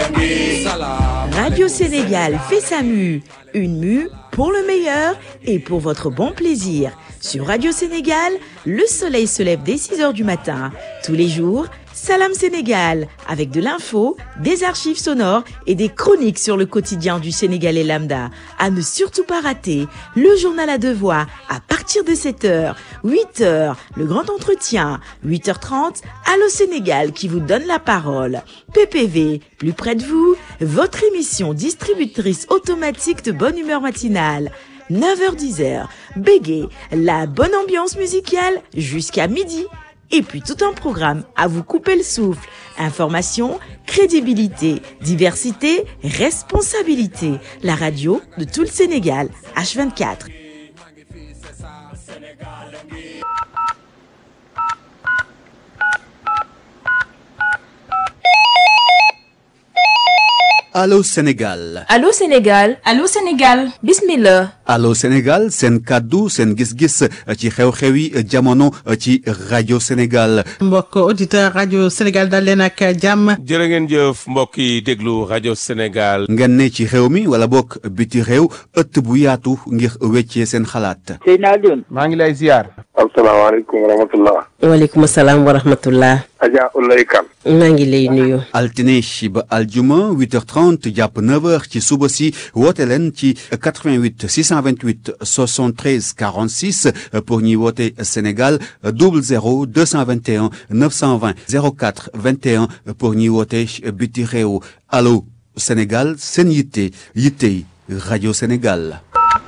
Radio Sénégal fait sa mue. Une mue pour le meilleur et pour votre bon plaisir. Sur Radio Sénégal, le soleil se lève dès 6 heures du matin. Tous les jours, Salam Sénégal, avec de l'info, des archives sonores et des chroniques sur le quotidien du Sénégalais lambda. À ne surtout pas rater, le journal à deux voix à partir de 7h, 8h, le grand entretien, 8h30, Allo Sénégal qui vous donne la parole. PPV, plus près de vous, votre émission distributrice automatique de bonne humeur matinale. 9h-10h, Bégué, la bonne ambiance musicale jusqu'à midi. Et puis tout un programme à vous couper le souffle. Information, crédibilité, diversité, responsabilité. La radio de tout le Sénégal, H24. Allô Sénégal Allô Sénégal Allô Sénégal bismillah Allô Sénégal seen kàddu seen gis-gis ci xew-xewi jamono ci rajo Sénégal mbokk auditeur rajo Sénégal dal leen ak jàmm jërë ngeen jëf mbokk yi déglu rajo Sénégal ngeen ne ci réew mi wala bokk biti réew ëtt bu yaatu ngir weccee seen xalaat Seydina Alioune maa ngi lay ziar asalaamaaleykum wa rahmatullah waaleykum salaam wa rahmatullah Adja Ulay Kan maa ngi lay nuyu altine ba aljuma 8h30 jàpp 9h ci suba si woote leen ci 88 628 73 46 pour ñuy woote Sénégal 00 221 920 04 21 pour ñuy woote biti réew allo Sénégal seen yitte yittey rajo Sénégal.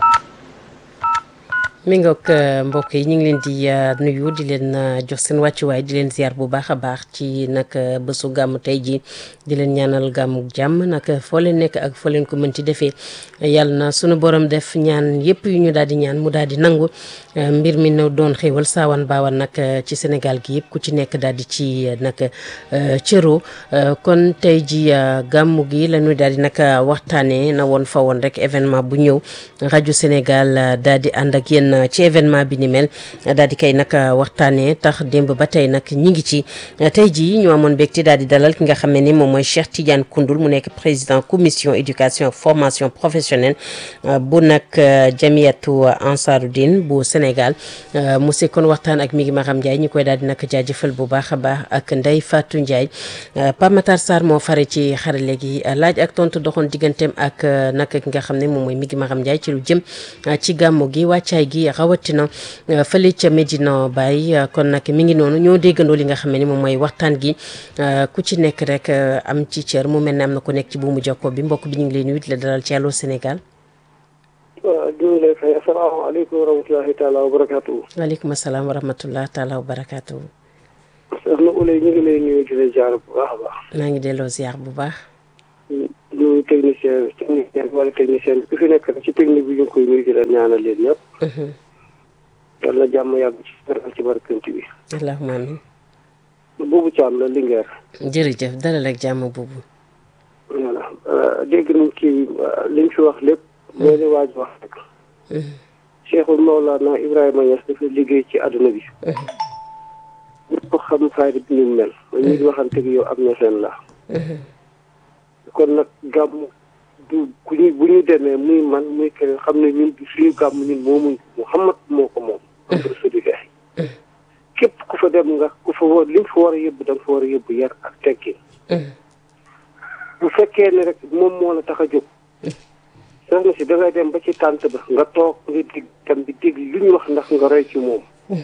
mi ngoog mbokk yi ñu ngi leen di nuyu di leen jox seen wàccuwaay di leen ziar bu baax a baax ci nag bésu gàmm tey ji di leen ñaanal gàmmu jàmm nag foo leen nekk ak foo leen ko mën ci defee yàlla na sunu borom def ñaan yépp yu ñu daal di ñaan mu daal di nangu mbir mi na doon xéewal saawan baawan nag ci Sénégal gi yëpp ku ci nekk daal di ci nag cëro kon tey ji gàmmu gi la ñuy daal di nag waxtaanee na woon fa woon rek événement bu ñëw rajo Sénégal daal di ànd ak yéen ci événement bi ni mel daal di koy nag waxtaanee tax démb ba tey nag ñi ngi ci tey jii ñu amoon mbégte daal di dalal ki nga xam ne ni moom mooy Cheikh Tidiane Koundoul mu nekk président commission éducation formation professionnelle bu nag jamiyatu Ansaruddin bu Sénégal mu sekkoon waxtaan ak mi ngi Maram Ndiaye ñu koy daal di nag jaajëfal bu baax a baax ak Ndeye Fatou Ndiaye Pape Matar Sarr moo fare ci xarale gi laaj ak tontu doxoon digganteem ak nag ki nga xam ne moom mooy mi ngi Maram Ndiaye ci lu jëm ci gàmmu gi wàccaay gi rawatina fële ca Medina Baye kon nag mi ngi noonu ñoo déggandoo li nga xam ne moom mooy waxtaan gi ku ci nekk rek am ci cër mu mel ne am na ku nekk ci buumu jokko bi mbokk bi ñu ngi lay nuyu di la dalal ci Allô Sénégal. waaw ñu ngi lay fay asalaamaaleykum wa rahmatulahi taala wa barakaatu. waaleykum salaam wa rahmatulah taala wa barakaatu. soxna Ulay ñu ngi lay nuyu di la jaar bu baax a baax. maa ngi delloo ziar bu baax. ñu technicien technicien wala technicien ku fi nekk ci technique bi ñu ngi koy nuyu di la ñaanal leen ñëpp. yàlla jàmm yàgg ci dara ci barkanti bi. allahumma amin. boobu Thiam la Linguère. jërëjëf dalal ak jàmm boobu. voilà dégg nañ ci liñ fi wax lépp. mooy li waaj wax rek. Cheikhul Mawlana Ibrahima Niass dafa liggéey ci àdduna bi. ñëpp xam fayda bi ñu mel. man ñi di waxante yow am na seen la. kon nag gàmm du ku ñu bu ñu demee muy man muy keneen xam ne ñun suñu gàmm ñun moomuñ Muhammad moo ko moom. rasulillah képp ku fa dem nga ku fa war li nga fa war a yóbbu da nga fa war a yóbbu yar ak teggin. bu fekkee ne rek moom moo la tax a jóg. soxna si da ngay dem ba ci tànt ba nga toog nga dig tam bi dig lu ñu wax ndax nga roy ci moom.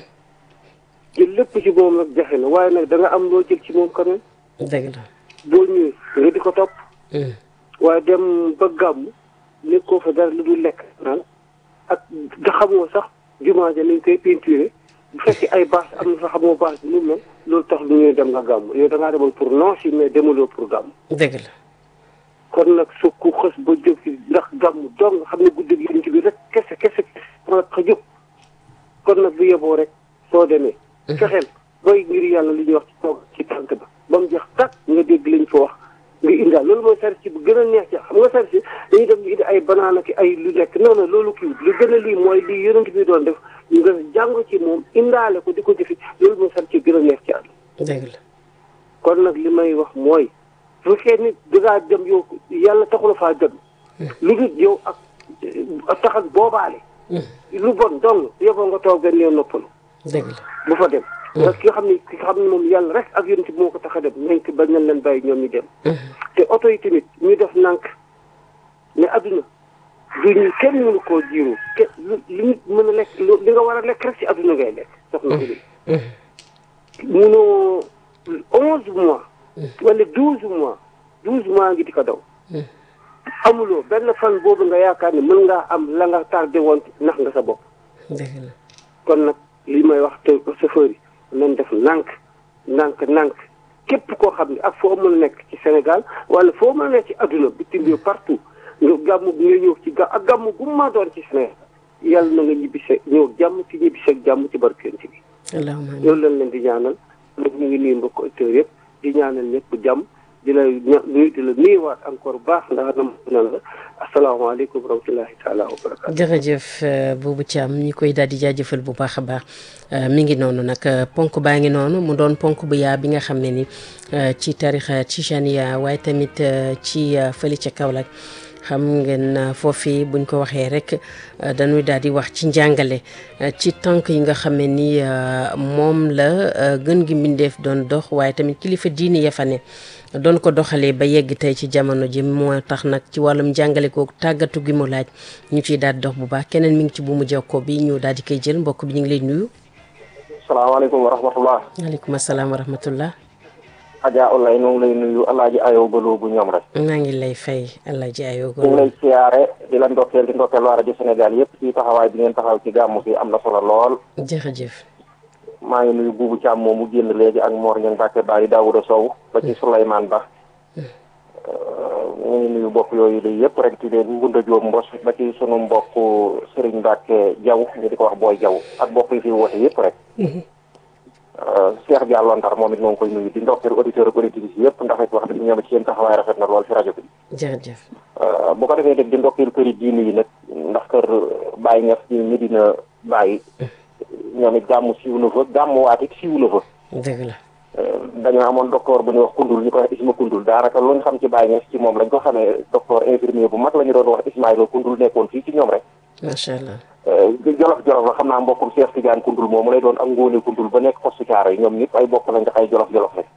jël lépp ci moom nag jafe na waaye nag da nga am loo jël ci moom quand même. dëgg la. boo ñëwee nga di ko topp. waaye dem ba gàmm nekkoo fa dara lu dul lekk naan ak da xamoo sax jumaa ja nañ koy peinturé bu fekkee ay bâche am na fa xamoo bâche bi nu mel loolu tax lu ñuy dem nga gàmm yow da ngaa demoon pour non si mais demaloo pour gàmm. dëgg la. kon nag su ku xës ba jóg ci ndax gàmm dong nga xam ne guddi gi ci bi rek kese kese kese moo tax a jóg kon nag bu yeboo rek soo demee. fexeel booy ngir yàlla li ñuy wax ci toog ci tànk ba ba mu jeex tàkk nga dégg liñ fa wax nga indaal loolu mooy sarci bu gën a neex ci xam nga sarci dañuy dem di indi ay banaana ki ay lu nekk non non loolu kii lu gën a lii mooy lii yonent bi doon def nga jàng ci moom indaale ko di ko jëfi loolu mooy sarci gën a neex ci àdduna dëgg la. kon nag li may wax mooy su fekkee ni dangaa dem yow yàlla taxula faa dem lu dul yow ak ak tax ak boobaale lu bon dong yóbboo nga toog benn yoon noppalu dëgg la bu fa dem parce que ki nga xam ne ki nga xam ne moom yàlla rek ak yonent bi moo ko tax a dem nañ ko bañ nañ leen bàyyi ñoom ñu dem te oto yi tamit ñu def nànk ne adduna du ñu kenn mënu koo jiiru ke li nit mën a lekk li nga war a lekk rek ci adduna ngay lekk soxna Uli munoo onze mois wala douze mois douze mois ngi di ko daw amuloo benn fan boobu nga yaakaar ne mën ngaa am la nga tardé woon nax nga sa bopp dëgg la kon nag li may wax te chauffeur yi nañ def nànk nànk nànk képp koo xam ne ak foo mën a nekk ci Sénégal wala foo mën a nekk ci adduna bitim réew partout nga gàmmu nga ñëw ci ga ak gàmmu gu ma doon ci Sénégal yàlla na nga ñibbise ñëw jàmm ci ñibbise ak jàmm ci barkent bi allahumma amiin loolu lañ leen di ñaanal nag ñu ngi nuyu mbokk auditeurs yëpp di ñaanal ñëpp jàmm di la ña nuyu di la nuyuwaat encore baax ndax nam nan la asalaamaaleykum wa rahmatullahi taala wa barakaatu jërëjëf Boubou Thiam ñi koy daal di jaajëfal bu baax a baax mi ngi noonu nag ponk baa ngi noonu mu doon ponk bu yaa bi nga xam ne ni ci tarixa Tijaniya waaye tamit ci fële ca Kaolack xam ngeen foofi buñ ko waxee rek dañuy daal di wax ci njàngale ci tànk yi nga xam ne ni moom la gën gi mbindeef doon dox waaye tamit kilifa diini ya fa ne doon ko doxalee ba yegg tey ci jamono ji moo tax nag ci wàllum njàngale kooku tàggatu gi mu laaj ñu ciy daal di dox bu baax keneen mi ngi ci bu mu jokkoo bi ñu daal di koy jël mbokk bi ñu ngi lay nuyu. salaamaaleykum wa rahmatullah. waaleykum salaam wa rahmatullah. Adja Oulaye ñu ngi lay nuyu Alaaji Ayo Baloo bu ñoom rek. maa ngi lay fay Alaaji Ayo ñu ngi lay siyaare di la ndokkeel di ndokkeel waa rajo Sénégal yëpp ci taxawaay bi ngeen taxaw ci gàmmu gi am na solo lool. jërëjëf. maa ngi nuyu Boubou Thiam moom mu génn léegi ak Mor Niang Mbacke Bari Daouda Sow ba ci Souleymane Ba. ñu ngi nuyu mbokk yooyu la yëpp rek di leen Ngunda Diop Mbos ba ci sunu mbokk Serigne Mbacke Diaw ñu di ko wax Boy Diaw ak mbokk yi fi woote yëpp rek. Cheikh Diallo Ndar moom it moo ngi koy nuyu di ndokkeel auditeur ak auditrices yëpp ndax it wax dëgg ñoom ci seen taxawaay rafet na lool fi rajo bi. jërëjëf. bu ko defee nag di ndokkeel këri diini yi nag ndax kër Baye Niass ci Medina Baye ñoom it gàmmu siiw na fa gàmmu waat it siiw na fa. dëgg la. dañoo amoon docteur bu ñuy wax kundul ñu koy wax Isma kundul daanaka luñ xam ci Baye Niass ci moom lañ ko xamee docteur infirmier bu mag la ñu doon wax Ismaïla kundul nekkoon fii ci ñoom rek. macha allah. jolof jolof la xam naa mbokkum Cheikh Tidiane kundul moomu lay doon ak ngóone kundul ba nekk poste caaro yi ñoom ñëpp ay bokk lañ ndax ay jolof jolof rek.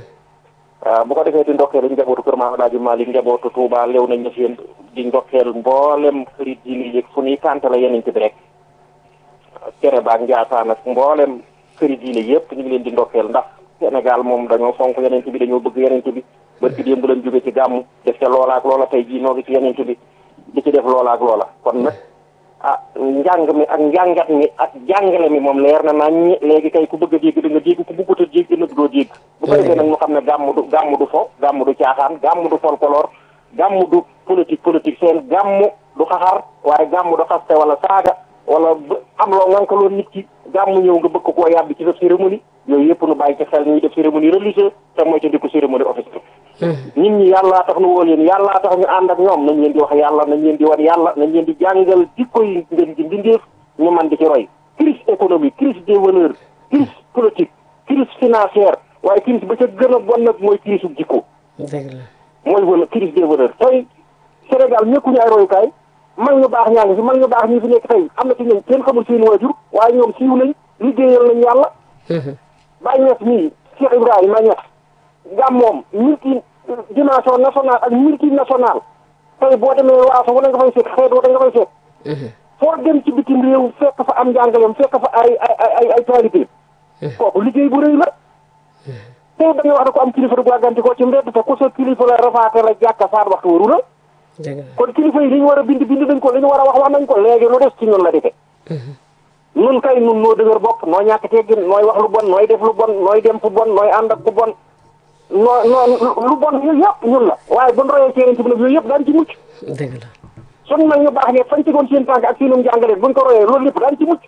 bu ko defee di ndokkeel dañu njabootu kër Maam Alaaji Maalik njabootu Touba lew nañ ña seen di ndokkeel mboolem kërit yi nii yëg fu ñuy kante la yeneen bi rek kere baak Njaasaan ak mboolem kërit yi yëpp ñu ngi leen di ndokkeel ndax Sénégal moom dañoo fonk yeneen bi dañoo bëgg yeneen bi bërki démb lañ jóge ci gàmmu def ca loola ak loola tey jii noo ngi ci yeneen bi di ci def loola ak loola kon nag ah njàng mi ak njàngat mi ak jàngale mi moom leer na nañ ñi léegi kay ku bëgg a dégg da nga dégg ku bëggut a dégg nag doo dégg bu ko defee nag ñu xam ne gàmm du gàmm du fo gàmm du caaxaan gàmm du folklore gàmm du politique politique seen gàmm du xaxar waaye gàmm du xaste wala saaga wala am loo ngankaloon nit ki gàmm ñëw nga bëgg koo yàbbi ci sa cérémonie yooyu yëpp nu bàyyi ci xel ñuy def cérémonie religieuse te mooy ca di ko cérémonie officielle nit ñi yàllaa tax nu woo leen yàllaa tax ñu ànd ak ñoom nañ leen di wax yàlla nañ leen di wan yàlla nañ leen di jàngal jikko yi ngeen di mbindeef ñu man di ci roy crise économique crise des valeurs crise politique crise financière waaye crise ba ca gën a bon nag mooy crise u jikko dëgg la mooy wala crise des valeurs tey Sénégal ñekkuñu ay royukaay mag ñu baax ñaa ngi fi mag ñu baax ñi fi nekk tey am na ci ñoom kenn xamul seen waajur waaye ñoom siiw nañ liggéeyal nañ yàlla Baye Niass mii Cheikh Ibrahima Niass gàmmoom multi dimension nationale ak multinationale tey boo demee waaso wala nga fay fekk xeet wala nga fay fekk foo dem ci bitim réew fekk fa am njàngaleem fekk fa ay ay ay ay taalibe kooku liggéey bu rëy la tey dañuy wax ne ko am kilifa du gàgganti ko ci mbedd te ku sa kilifa la rafaate la jàkka faat waxtu waru la kon kilifa yi li ñu war a bind bind nañ ko li ñu war a wax wax nañ ko léegi lu des ci ñun la defe nun kay nun noo dëgër bopp noo ñàkk teggin nooy wax lu bon nooy def lu bon nooy dem fu bon nooy ànd ak ku bon noo noo lu bon yooyu yëpp ñun la waaye buñ royee ci yeneen ci bi nag yooyu yëpp daan ci mucc dëgg la suñ mag ñu baax ne fañ tegoon seen tànk ak seenum jàngale buñ ko royee loolu lépp daan ci mucc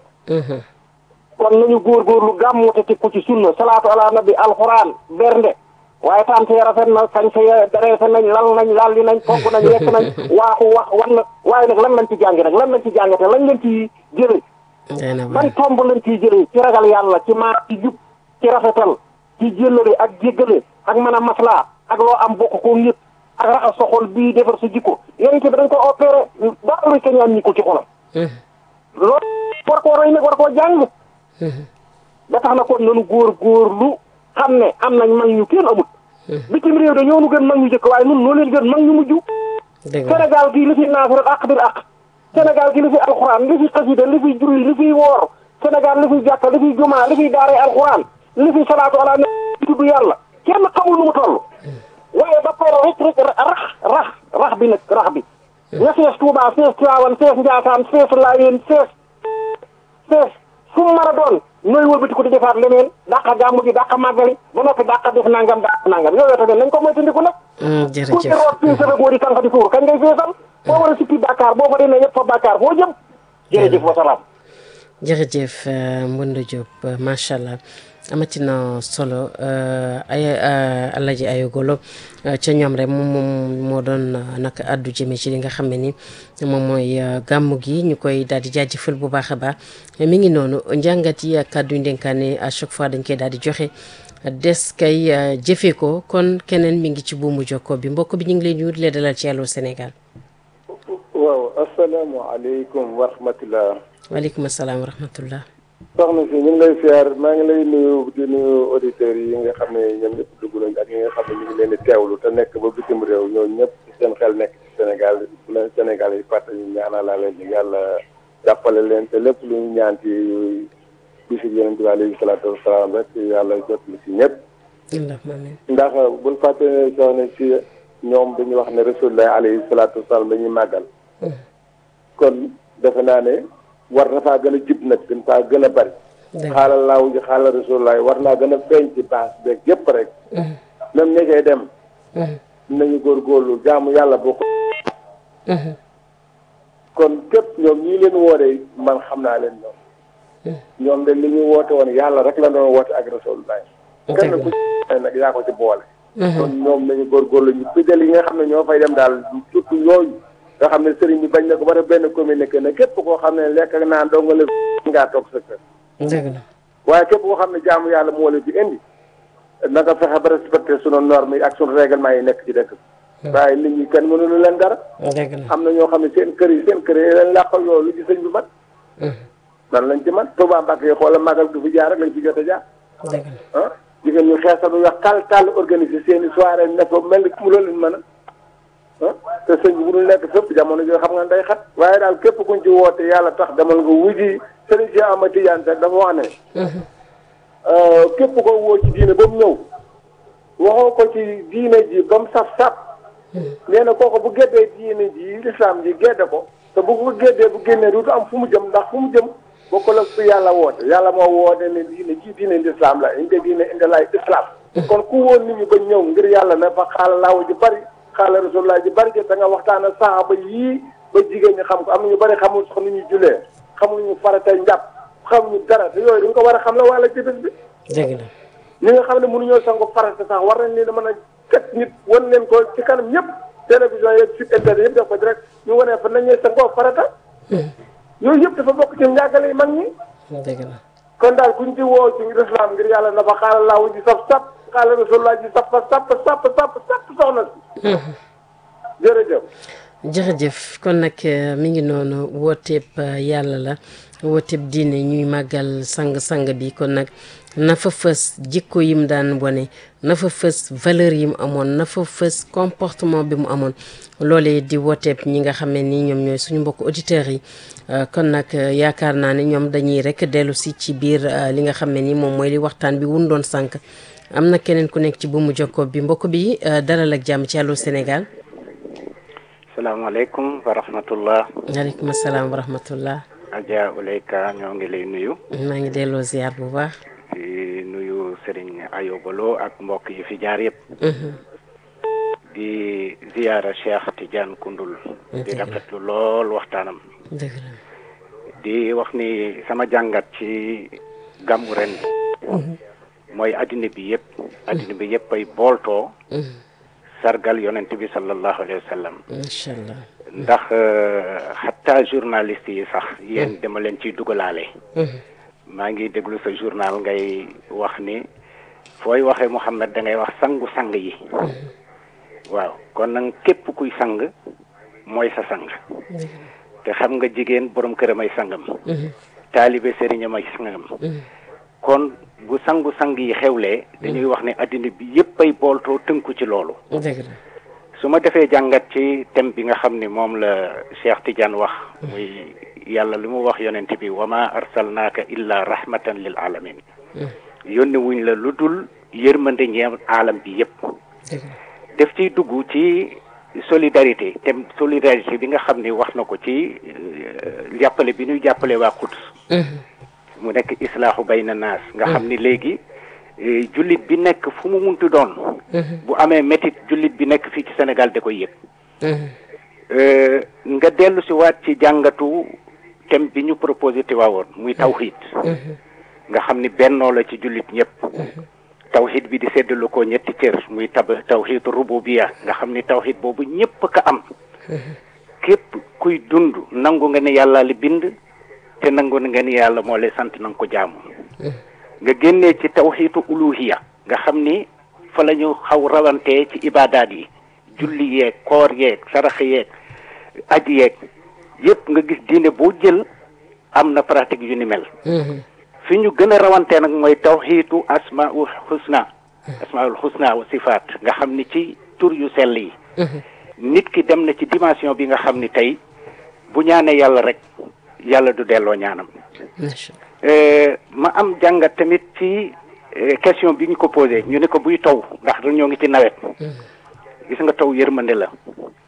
kon nañu góorgóorlu gàmmu te teg ko ci sunna salaatu ala nabi alxuraan bernde waaye tante ya rafet na kañ sa ya dareese nañ lal nañ lalli nañ togg nañ lekk nañ waaxu wax wan na waaye nag lan lañ ci jàngi nag lan lañ ci jàngate lañ lañ ci jëlee ban tomb lañ ciy jëlee ci ragal yàlla ci maat ci jub ci rafetal ci jëllale ak jéggale ak mën a maslaa ak loo am bokk ko ñëpp ak raxas sa xol bii defar sa jikko yonent bi dañ ko opéré dara lu keñaan ñi ko ci xolam loolu war koo roy nag war koo jàng ba tax na kon nanu góor góor lu xam ne am nañ mag ñu kenn amut bitim réew de ñoo nu gën mag ñu jëkk waaye nun noo leen gën mag ñu mujj dëgg la Sénégal gii li fi naafirat ak bir ak Sénégal gi li fi alxuraan li fi xasida li fi juri li fi woor Sénégal li fi jàkka li fi jumaa li fi daaree alxuraan li fi salaatu ala nabi tudd yàlla kenn xamul nu mu toll waaye ba pare rek rek rax rax rax bi nag rax bi nga fees Tuubaa fees Tiwaawan fees Njaasaan fees Laayeen fees fees fu mu mën a doon nooy wëlbati ko di defaat leneen dàqa gàmmu gi dàqa màggali ba noppi dàqa def nangam dàqa nangam yooyu tamit nañ ko moytandiku nag Mm, ku ci jërëjëf root fii sa boo di tànk di tuur kañ ngay feesal boo war a sippi Dakar boo fa demee ñëpp fa Dakar foo jëm jërëjëf wa salaam jërëjëf euh, Mbunda Diop euh, macha allah amati na solo euh, ay euh, Alaaji Ayogolo euh, ca ñoom rek moom moom moo doon euh, nag addu jëme ci li nga xam ne ni moom mooy euh, gàmmu gi ñu koy daal di jaajëfal bu baax a baax mi ngi noonu njàngat yi ak kàddu yu ndénkaane à chaque fois dañ koy daal di joxe des kay euh, jëfee ko kon keneen mi ngi ci buumu jokko bi mbokk bi ñu ngi lay nuyu di la dalal ci Allô Sénégal waaw asalaamaaleykum wa rahmatulah. waaleykum salaam wa rahmatullah soxna si ñu ngi lay siyaar maa ngi lay nuyu di nuyu auditeurs yi nga xam ne ñoom ñëpp dugg nañ ak ñi nga xam ne ñu ngi leen di teewlu te nekk ba bitim réew ñooñu ñëpp seen xel nekk ci Sénégal bu leen Sénégal yi fàtte ñu ñaanal laa leen yàlla jàppale leen te lépp lu ñu ñaan ci bisu yonent bi alayhi salaatu wasalaam rek yàlla jot lu ci ñëpp. allahumma amin ndax bul fàtte ne soxna si ñoom dañuy wax ne rasulullah alayhi salaatu wasalaam dañuy màggal. kon defe naa ne war na faa gën a jib nag gën faa gën a bari. dëgg xaalal laaw ji xaalal rasulullah war naa gën a feeñ ci baas beeg yëpp rek. même ña cay dem. nañu góorgóorlu jaamu yàlla boo ko. kon képp ñoom ñii leen wooree man xam naa leen ñoom. ñoom de li ñuy woote woon yàlla rek la doon woote ak rasulullah. kenn ku ci nag yaa ko ci boole. kon ñoom nañu góorgóorlu ñu fidèle yi nga xam ne ñoo fay dem daal surtout yooyu. nga xam ne sëriñ bi bañ na ko ba def benn communiqué ne képp koo xam ne lekk ak naan doo nga la ngaa toog sa kër. dëgg la waaye képp koo xam ne jaamu yàlla moo la fi indi na nga fexe ba respecté sunu normes yi ak sunu règlement yi nekk ci dëkk bi. waaye nit ñi kenn mënulu leen dara. dëgg la am na ñoo xam ne seen kër yi seen kër yi leen làqal loolu ci sëñ bi man. nan lañ ci man Touba Mbacke yi xoola magal du fi jaar rek lañ fi jot a jaar. dëgg la ah jigéen ñu xeesal bu wax tal tal organiser seen i soirée ne fa mel ni mu loolu leen mën a. ah te sëñ bi bu dul nekk fépp jamono joo xam nga day xat waaye daal képp kuñ ci woote yàlla tax demal nga wuji sëriñ si Ama Tidiane Seck dafa wax ne képp ko woo ci diine ba mu ñëw waxoo ko ci diine ji ba mu saf saf nee na kooku bu géddee diine ji lislaam ji gédde ko te bu ko géddee bu génnee duutu am fu mu jëm ndax fu mu jëm bokkul ak fi yàlla woote yàlla moo woote ne diine ji diine lislaam la inde diine inde lay islam kon ku woon nit ñi ba ñëw ngir yàlla ne fa xaala laaw ji bari xaala rasulullah ji bari te nga waxtaan ak saxaaba yii ba jigéen ñi xam ko am na ñu bari xamul sax nu ñu julee xamul ñu faratay njàpp xamuñu dara te yooyu dañ ko war a xam la wala ci bés bi dëgg la ñi nga xam ne mënuñoo sangu farata sax war nañ leen a mën a teg nit wan leen ko ci kanam ñëpp télévision yeeg site internet yëpp def ko direct ñu wanee fa nañuy sangoo farata yooyu yëpp dafa bokk ci njàngale yi mag ñi dëgg la kon daal kuñ ci woo ci islam ngir yàlla na fa xaala laawu ji saf sap xaala rasulullah ji sap sap sap sap sap soxna si jërëjëf jërëjëf kon nag mi ngi noonu wooteeb yàlla la wooteeb diine ñuy màggal sang-sang bi kon nag na fa fës jikko yi mu daan wane na fa fës valeur yi mu amoon na fa fës comportement bi mu amoon loolee di wooteeb ñi nga xam ne ni ñoom ñooy suñu mbokk auditeurs yi kon nag yaakaar naa ne ñoom dañuy rek dellu si ci biir li nga xam ne ni moom mooy li waxtaan bi wun doon sànq am na keneen ku nekk ci bu mu jokkoo bi mbokk bi dalal ak jàmm ci Allô Sénégal salaamaaleykum wa rahmatullah waaleykum salaam wa rahmatullah Adja Uleyka ñoo ngi lay nuyu maa ngi delloo ziar bu baax di nuyu Serigne Ayobalo ak mbokk yi fi jaar yëpp di ziyaara Cheikh Tidiane Koundoul di rafetlu lool waxtaanam dëgg la di wax ni sama jàngat ci gàmmu ren mooy addina bi yëpp addina bi yëpp ay booltoo sargal yonent bi sallallahu alayhi wa sallam incha allah ndax xatta journaliste yi sax yéen dama leen ciy dugalaale maa ngi déglu sa journal ngay wax ni fooy waxee Muhammad da ngay wax sangu sang yi waaw kon nag képp kuy sang mooy sa sang te xam nga jigéen borom këram ay sangam taalibe sëriñam ay sangam kon bu sangu sang yi xewlee dañuy wax ne addina bi yépp ay booltoo tënku ci loolu dëgg la su ma defee jàngat ci thème bi nga xam ni moom la Cheikh Tidiane wax muy yàlla li mu wax yonent bi wa ma arsalnaaka illa rahmatan lil alamin yónni wuñ la lu dul yërmande ñeem alam bi yépp dëgg la def ciy dugg ci solidarité thème solidarité bi nga xam ni wax na ko ci euh, jàppale bi ñuy jàppale waa Quds mu nekk islaaxu bayna naas nga xam ni léegi eh, jullit bi nekk fu mu muntu doon bu amee métit jullit bi nekk fii ci Sénégal da koy yëg Euh, nga dellu si waat ci jàngatu thème bi ñu proposé te waawoon muy tawxiid nga xam ni bennoo la ci jullit ñëpp tawxiid bi di seddalu ko ñetti cër muy tab tawxiid rububiya nga xam ni tawxiid boobu ñëpp ka am képp kuy dund nangu nga ne yàlla li bind te nangu nga ni yàlla moo lay sant na nga ko jaamu nga génnee ci tawxiitu uluhiya nga xam ni fa la ñu xaw rawantee ci ibaadaat yi julli yeeg koor yeeg sarax yeeg aji yeeg yépp nga gis diine boo jël am na pratique yu ni mel fi ñu gën a rawantee nag mooy tawxiitu asmaul xusna asmaul xusna wa sifaat nga xam ni ci tur yu sell yi nit ki dem na ci dimension bi nga xam ni tey bu ñaanee yàlla rek yàlla du delloo ñaanam macha Euh, ma am jàngat tamit ci euh, question bi ñu ko posé ñu ne ko buy taw ndax ñoo ngi ci nawet gis nga taw yërmande la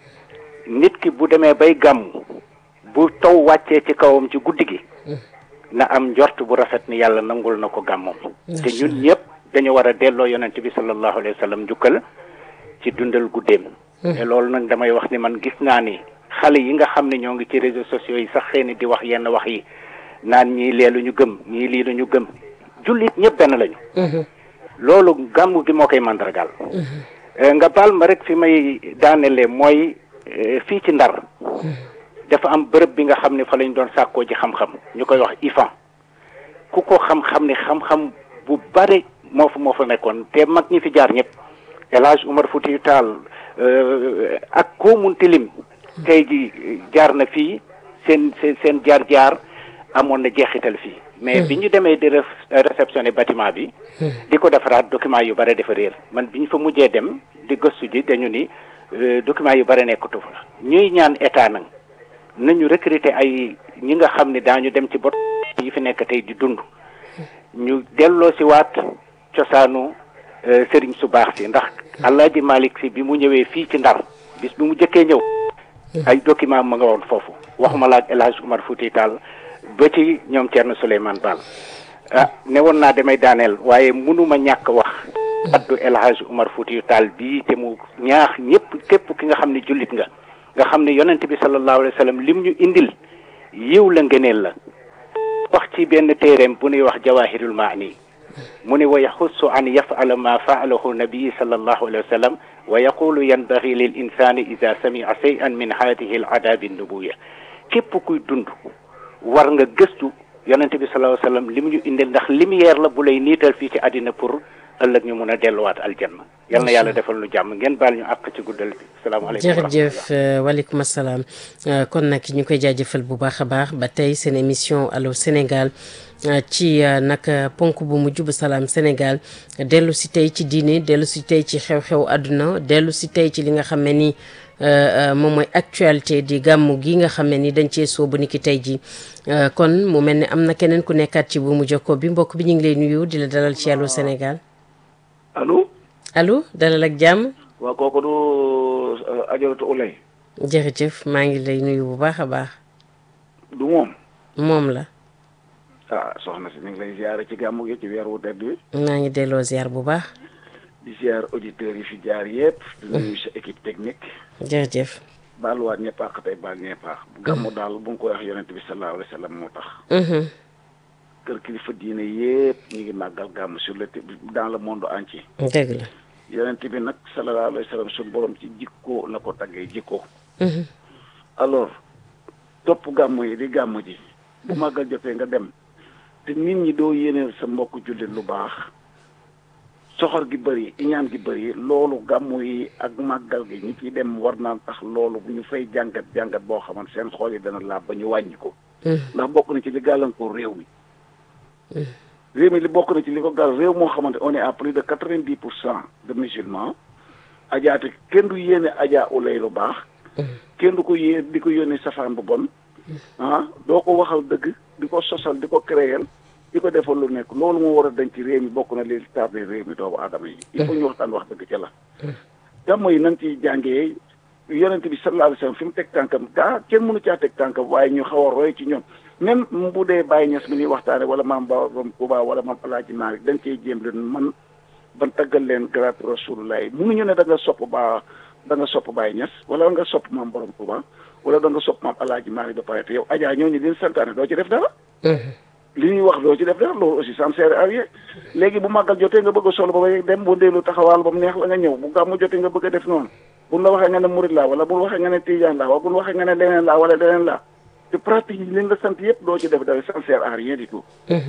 nit ki bu demee bay gàmm bu taw wàccee ci kawam ci guddi gi na am njort bu rafet ni yàlla nangul na ko gàmmam te ñun ñëpp dañu war a delloo yonent bi sallallahu alayhi wa sallam njukkal ci dundal guddeem te loolu nag damay wax ni man gis naa ni xale yi nga xam ne ñoo ngi ci réseaux sociaux yi sax xëy na di wax yenn wax yi naan ñii leelu ñu gëm ñii lii lu ñu gëm jullit ñëpp benn lañu loolu gàmmu gi moo koy mandargaal Eh, nga baal ma rek fi may daanele mooy eh, fii ci ndar dafa am bërëb bi nga xam ne fa lañ doon sàkkoo ji xam-xam ñu koy wax IFAN ku ko xam-xam ne xam-xam bu bare moo fa moo fa nekkoon te mag ñi fi jaar ñëpp El Hadj Umar Foutiyou Tall eh, ak koo munti lim tey ji jaar na fii seen seen seen jaar-jaar amoon na jeexital fii mais bi ñu demee di ref- réceptionner bâtiment bi di ko defaraat document yu bare dafa réer man bi ñu fa mujjee dem di gëstu ji dañu ni euh, document yu bare nekkatu fa ñuy ñaan état nag nañu recruter ay ñi nga xam ne daañu dem ci bot yi fi nekk tey di dund ñu delloo si waat cosaanu euh, sëriñ su baax si ndax Alaaji Malick si bi mu ñëwee fii ci Ndar bis bi mu jëkkee ñëw ay document ma nga woon foofu waxuma la ak El Hadj Oumar Fouti Tall ba ci ñoom Thierno Souleymane Baal ah ne woon naa damay daaneel waaye mënuma ñàkk wax addu El Hadj Oumar Fouti Tall bii te mu ñaax ñëpp képp ki nga xam ne jullit nga nga xam ne yonent bi sallallahu alayhi wa sallam lim ñu indil yiw la ngëneel la wax ci benn téereem bu nuy wax jawahirul maani mu ne wa yaxussu an yafala ma faalahu nabii sallallahu alayhi wa sallam wa yaqulu yanbaghi lil insani ida samia shay'an min hadihi al adabi nubuya képp kuy dund war nga gëstu yonent bi sallallahu alayhi wa sallam lim ñu indil ndax lumière la bu lay niital fii ci àddina pour ëllëg ñu mun a delluwaat aljanna yal na yàlla defal nu jàmm ngeen baal ñu àq ci guddal bi salaamaaleykum wa jërëjëf rahmatullah. euh, waaleykum asalaam Euh, kon nag ñu koy jaajëfal bu baax a baax ba tey seen émission allo Sénégal euh, ci euh, nag euh, ponk bu mujj bu salaam Sénégal dellu si tey ci diine dellu si tey ci xew-xew àdduna dellu si tey ci li nga xam ne ni euh, euh, moom mooy actualité di gàmmu gi nga xam ne ni dañ cee soobu ni ki tey ji Euh, kon mu mel ne am na keneen ku nekkaat ci bu mu jokkoo bi mbokk bi ñu ngi lay nuyu di la dalal ci allo Sénégal allo allo dalal ak jàmm waa kooku du ajaratu ulay jërëjëf maa ngi lay nuyu bu baax a baax du moom moom la ah soxna si mi ngi lay ziare ci gàmmu gi ci weer wu tedd wi maa ngi delloo ziar bu baax di ziar auditeurs yi fi jaar yëpp di nuyu sa équipe technique jërëjëf baaluwaat ñëpp àq tey baal ñëpp àq bu gàmmu daal bu nga koy wax yonent bi sallallahu alayhi wa sallam moo tax Mhm. kër kilifa diine yëpp ñu ngi màggal gàmmu sur le dans le monde entier dëgg la yonent bi nag sallallahu alayhi wa sallam suñu borom ci jikko la ko taggee jikko Mhm. alors topp gàmmu yi di gàmmu ji bu màggal jotee nga dem te nit ñi doo yéeneel sa mbokk jullit lu baax soxor gi bëri iñaan gi bëri loolu gàmmu yi ak màggal gi ñi ciy dem war naan tax loolu bu ñu fay jàngat jàngat boo xamante seen xool yi dana laab ba ñu wàññi ko ndax bokk na ci li gàllankoor réew mi réew mi li bokk na ci li ko gàll réew moo xamante on est à plus de quatre vingt dix pour cent de musulmans ajaate kenn du yéene ajaa ulay lu baax kenn du ko yée di ko yónnee safaan bu bon ah doo ko waxal dëgg di ko sosal di ko créer di ko defal lu nekk loolu moo war a dañ ci réew mi bokk na li tardé réew mi doomu aadama yi il faut ñu waxtaan wax dëgg ca la gàmmo yi nañ ci jàngee yonent bi sallallahu alayhi wasallam fi mu teg tànkam gaa kenn mënu caa teg tànkam waaye ñu xaw a roy ci ñoom même bu dee Baye Niass mi ñuy waxtaane wala maam Borom Touba wala maam Alaaji Maalik dañ cey jéem leen man ban taggal leen garaatu rasulullah yi mënuñu ne da nga sopp ba da nga sopp Baye Niass wala nga sopp maam Borom Touba wala da nga sopp maam Alaaji Maalik ba pare te yow ajaa ñooñu leen santaane doo ci def dara li ñuy wax doo ci def dara loolu aussi ça me sert à rien léegi bu màggal jotee nga bëgg a solo ba bay dem bu ndeelu taxawaal ba mu neex la nga ñëw bu gàmmu jotee nga bëgg a def noonu buñ la waxee nga ne murid laa wala buñ waxee nga ne tijaan laa wala buñ waxee nga ne leneen laa wala leneen laa te pratique yi leen la sant yëpp doo ci def dara ça ne sert à rien du tout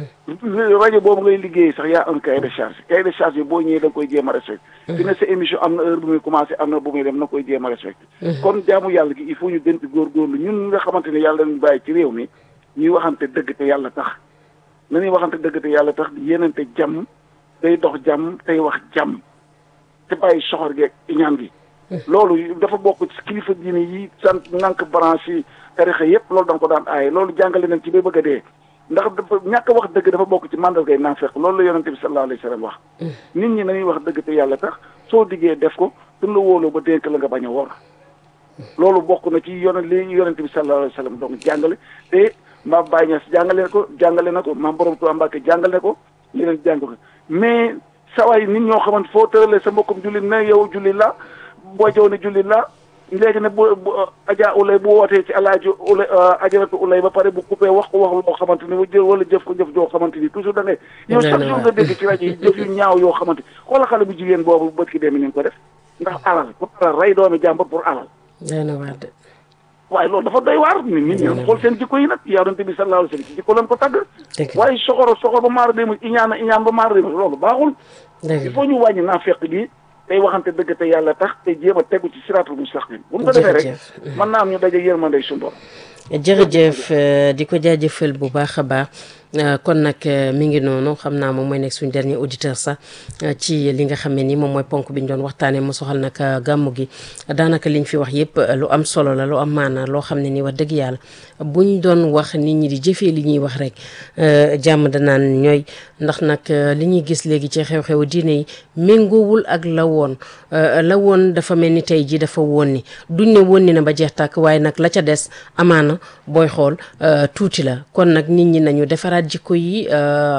rajo boobu ngay liggéey sax yaa un cahier de charge cahier de charge yi boo ñëwee da nga koy jéem a respecté dina sa émission am na heure bu muy commencé am na bu muy dem na koy jéem a respecté kon jaamu yàlla gi il faut ñu gën ci góorgóorlu ñun ñi nga xamante ne yàlla dañu bàyyi ci réew mi ñuy waxante dëgg te yàlla tax na ñuy waxante dëgg te yàlla tax yéenante jàmm day dox jàmm tey wax jàmm te bàyyi soxor geeg iñaan gi loolu dafa bokk ci kilifa diine yi sant nank branche yi tarixa yépp loolu danga ko daan aaye loolu jàngale nañ ci ba bëgg a dee ndax dafa ñàkk wax dëgg dafa bokk ci mandargay naafeq loolu la yonente bi sallallahu alayhi wa sallam wax nit ñi nañuy wax dëgg te yàlla tax soo diggee def ko suñ la wóoloo ba dénk la nga bañ a wor loolu bokk na ci yon li yonente bi sallallahu alayhi wa sallam donc jàngale te maam Baye Niass jàngale ko jàngale na ko maam borom Tuubaa Mbàkke jàngale ko yeneen jàng ko mais sawaay nit ñoo xamante foo tëralee sa mbokkum jullit ne yow jullit la boo jow ne jullit la léegi ne bu aja ulay bu wootee ci alaaji ulay ajaratu ulay ba pare bu coupé wax ko wax loo xamante ni jël wala jëf ko jëf joo xamante ni toujours da ngay yow chaque jour nga dégg ci rajo yi jëf yu ñaaw yoo xamante xoola xale bu jigéen boobu bët ki demi ni nga ko def ndax alal pour alal rey doomi jàmbur pour alal waaye loolu dafa doy waar nit nit ñi xool seen jikko yi nag yonente bi sallallahu alayhi wasallam ci jikko lañ ko tàgg waaye soxoro soxor ba maara déma iñaan iñaan ba maara déma loolu baaxul il faut ñu wàññi naa fekk gi tey waxante dëgg te yàlla tax te jéem a tegu ci siraatul mustaqim bu ñu ko defee rek mën naa am ñu daje yërmande suñu borom jërëjëf di ko jaajëfal bu baax a baax kon nag mi ngi noonu xam naa moom mooy nekk suñu dernier auditeur sax ci li nga xam ne ni moom mooy ponk bi ñu doon waxtaanee mu soxal nag gàmmu gi daanaka liñ fi wax yépp lu am solo la lu am maanaa loo xam ne ni wax dëgg yàlla buñ doon wax nit ñi di jëfee li ñuy wax rek jàmm danaan ñooy ndax nag li ñuy gis léegi ci xew-xewu diine yi méngoowul ak la woon la woon dafa mel ni tey ji dafa woon ni duñ ne woon ni na ba jeex tàkk waaye nag la ca des amaana booy xool tuuti la kon nag nit ñi nañu defaraat jikko yi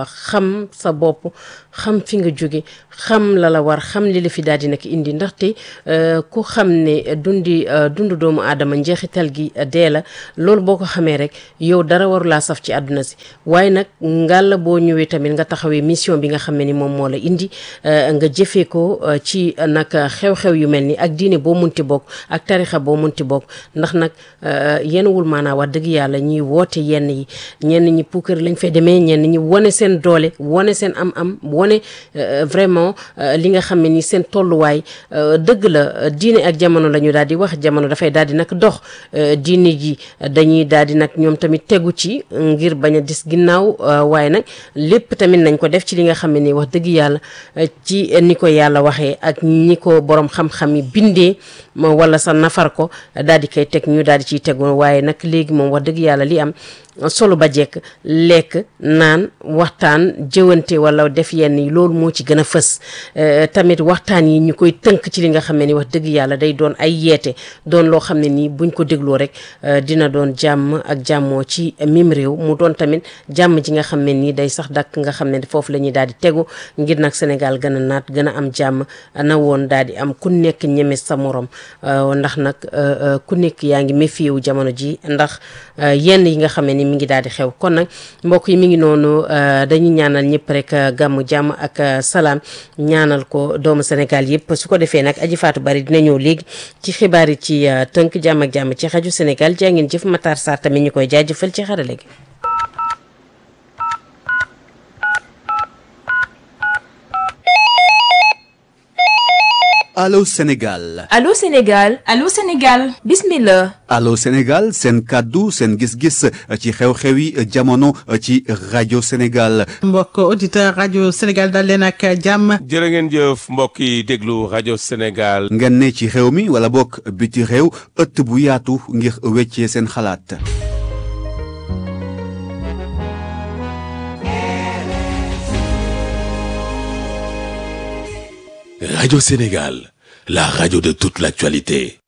xam sa bopp xam fi nga jóge xam la la war xam li la fi daal di nag indi ndaxte ku xam ne dundi dundu doomu aadama njeexital gi dee la loolu boo ko xamee rek yow dara warulaa saf ci àdduna si waaye nag ngàlla boo ñëwee tamit nga taxawee mission bi nga xam ne ni moom moo la indi nga jëfee ko ci nag xew-xew yu mel ni ak diine boo munti bokk ak tarixa boo munti bokk ndax nag yenn wul maanaa wax dëgg yàlla ñuy woote yenn yi ñenn ñi puukar lañ fay demee ñenn ñi wane seen doole wane seen am-am wane vraiment li nga xam ne ni seen tolluwaay dëgg la diine ak jamono la ñu daal di wax jamono dafay daal di nag dox diine ji dañuy daal di nag ñoom tamit tegu ci ngir bañ a dis ginnaaw waaye nag lépp tamit nañ ko def ci li nga xam ne ni wax dëgg yàlla ci ni ko yàlla waxee ak ñi ko borom xam-xam yi bindee wala sa nafar ko daal di koy teg ñu daal di ciy tegu waaye nag léegi moom wax dëgg yàlla li am solo ba jekk lekk naan waxtaan jëwante wala def yenn yi loolu moo ci gën a fës tamit waxtaan yi ñu koy tënk ci li nga xam ne ni wax dëgg yàlla day doon ay yeete doon loo xam ne nii buñ ko dégloo rek dina doon jàmm ak jàmmoo ci mim réew mu doon tamit jàmm ji nga xam ne nii day sax dakk nga xam ne foofu la ñuy daal di tegu ngir nag Sénégal gën a naat gën a am jàmm na woon daal di am ku nekk ñeme sa morom ndax nag ku nekk yaa ngi méfiewu jamono ji ndax yenn yi nga xam ne ni mi ngi daal di xew kon nag mbokk yi mi ngi noonu dañuy ñaanal ñëpp rek gàmmu jàmm ak salaam ñaanal ko doomu Sénégal yëpp su ko defee nag aji faatu bari dina ñëw léegi ci xibaar yi ci tënk jàmm ak jàmm ci xaju Sénégal jaa ngeen jëf Matar Sarr tamit ñu koy jaajëfal ci xarale gi Allô Sénégal Allô Sénégal Allô Sénégal bismillah Allô Sénégal seen kàddu seen gis-gis ci xew-xewi jamono ci rajo Sénégal mbokk auditeur rajo Sénégal dal leen ak jàmm jërë ngeen jëf mbokk yi déglu rajo Sénégal ngeen ne ci réew mi wala bokk biti réew ëtt bu yaatu ngir weccee seen xalaat Radio Sénégal, la radio de toute l'actualité.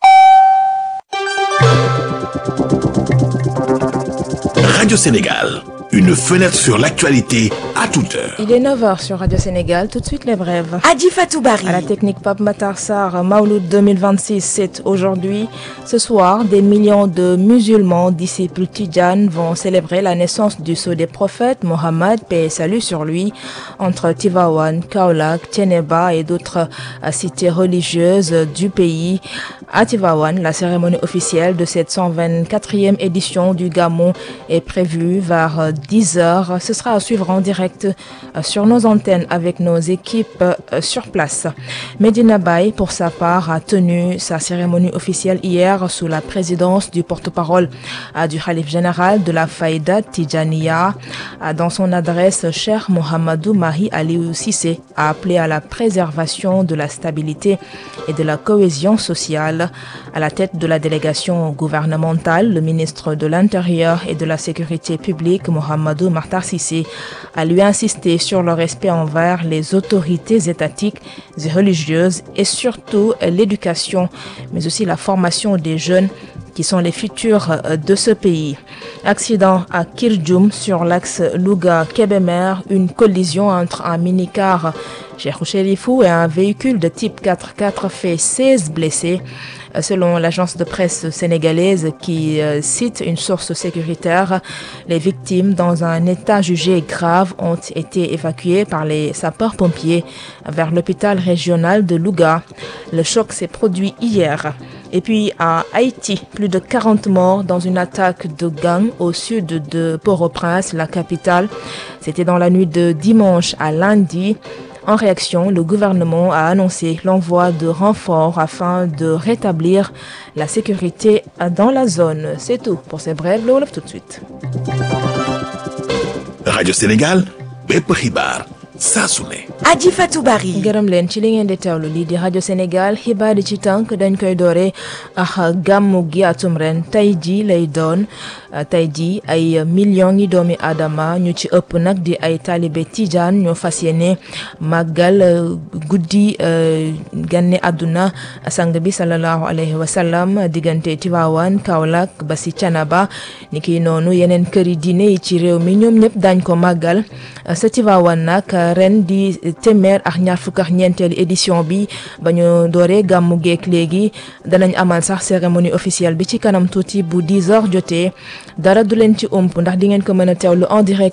Radio Sénégal, une fenêtre sur l'actualité à toute heure. Il est 9h sur Radio Sénégal, tout de suite les brèves. Adi Fatoubari. À la technique Pape Matar Sarr, Maouloud 2026, c'est aujourd'hui. Ce soir, des millions de musulmans, disciples tidjanes, vont célébrer la naissance du sceau des prophètes, Mohammed, paix et salut sur lui, entre Tivaouane, Kaolack, Tiénaba et d'autres cités religieuses du pays. À Tivaouane, la cérémonie officielle de cette 124e édition du Gamon est prévue vers 10 heures. Ce sera à suivre en direct sur nos antennes avec nos équipes sur place. Medina Bay, pour sa part, a tenu sa cérémonie officielle hier sous la présidence du porte-parole du Khalif général de la Faïda Tijaniya. Dans son adresse, Cher Mohamedou Mahi Aliou Sissé a appelé à la préservation de la stabilité et de la cohésion sociale. À la tête de la délégation gouvernementale, le ministre de l'Intérieur et de la Sécurité publique, Mohamedou Martar Sissé, a lui insisté sur le respect envers les autorités étatiques et religieuses et surtout l'éducation, mais aussi la formation des jeunes qui sont les futurs de ce pays. Accident à Kirjum sur l'axe Louga-Kebemer, une collision entre un minicar Cheikh Chérifou et un véhicule de type 4x4 fait 16 blessés. Selon l'agence de presse sénégalaise qui euh, cite une source sécuritaire, les victimes dans un état jugé grave ont été évacuées par les sapeurs-pompiers vers l'hôpital régional de Louga. Le choc s'est produit hier. Et puis à Haïti, plus de 40 morts dans une attaque de gang au sud de Port-au-Prince, la capitale. C'était dans la nuit de dimanche à lundi. En réaction, le gouvernement a annoncé l'envoi de renforts afin de rétablir la sécurité dans la zone. C'est tout pour ces brèves. Le Wolof tout de suite. Radio Sénégal, bépp xibaar saa su ne. Adi Fatoubari. gërëm leen ci li ngeen di teewlu lii di rajo Sénégal xibaar yi ci tànk dañ koy doore ak gàmmu gi atum ren tey ji lay doon tey ji ay millions yi doomi aadama ñu ci ëpp nag di ay taalibe tijaan ñoo fas yéene màggal guddi ganne àdduna sang bi sallallahu alayhi wa sallam diggante Tivaouane Kaolack ba si Canaba ni ki noonu yeneen këri diine yi ci réew mi ñoom ñëpp dañ ko màggal sa Tivaouane nag ren di téeméer ak ñaar fukk ak ñeenteelu édition bi ba ñu dooree gàmmu geek léegi danañ amal sax cérémonie officielle bi ci kanam tuuti bu 10 heures jotee dara du leen ci ëmp ndax di ngeen ko mën a teewlu en direct